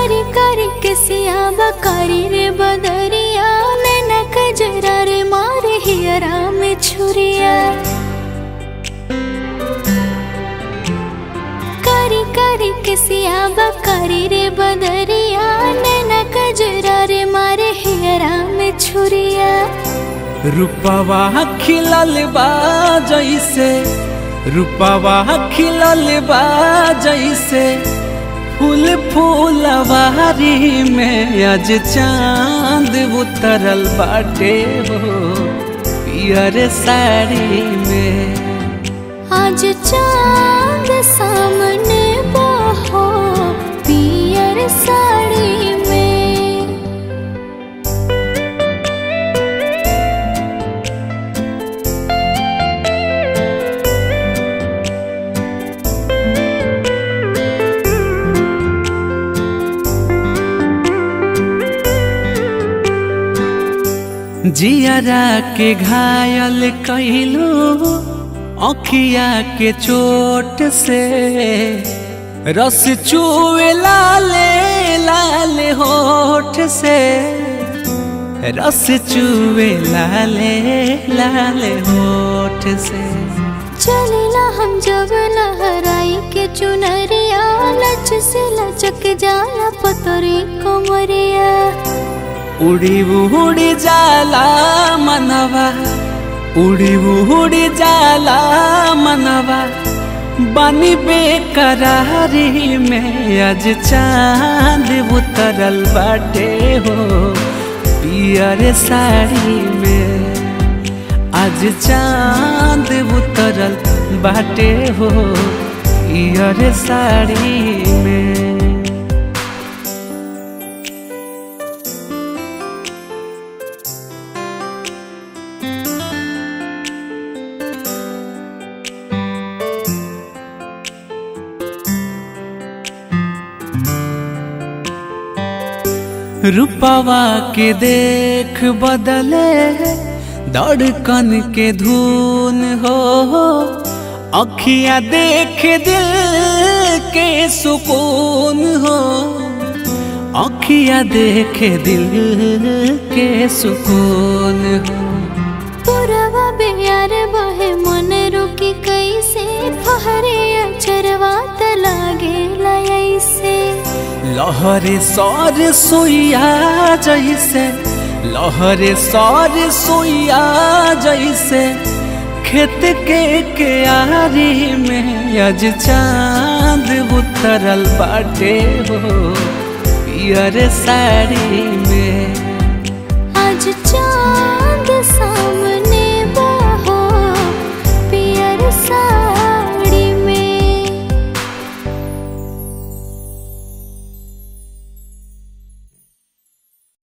करी करी के सियाबा करी रे बदरिया नैना कजरा रे मारे हियरा में छुरिया करी करी के सियाबा करी रे बदरिया नैना कजरा रे मारे हियरा में छुरिया रूपवा खिलल बा जैसे रूपवा खिलल बा जैसे फूल फूलवारी में आज चांद उतरल बाटे हो पियर साड़ी में आज चांद सामने बहो पियर साड़ी में जियरा के घायल कैलू अखिया के चोट से रस चुए लाले लाले होठ से रस चुए लाले लाले होठ से चलेला हम जब लहराई के चुनरिया लच से लचक जाला पतरी कोमरिया उड़ी उड़ी जाला मनवा उड़ी उड़ी जाला मनवा बानी बेकरारी में आज चांद उतरल बाटे हो पियर साड़ी में आज चांद उतरल बाटे हो पियर साड़ी में रूपवा के देख बदले धड़कन के धुन हो अखियां देख दिल के सुकून हो अखियां देख दिल के सुकून हो पुरवा बेयार बहे मन रुकी कैसे फहरे अचरवा त लागे लयसे लहरे सर सोइया जैसे लहरे सर सोइया जैसे खेत के क्यारी में आज चांद उतरल बाटे हो पियर साड़ी में आज चांद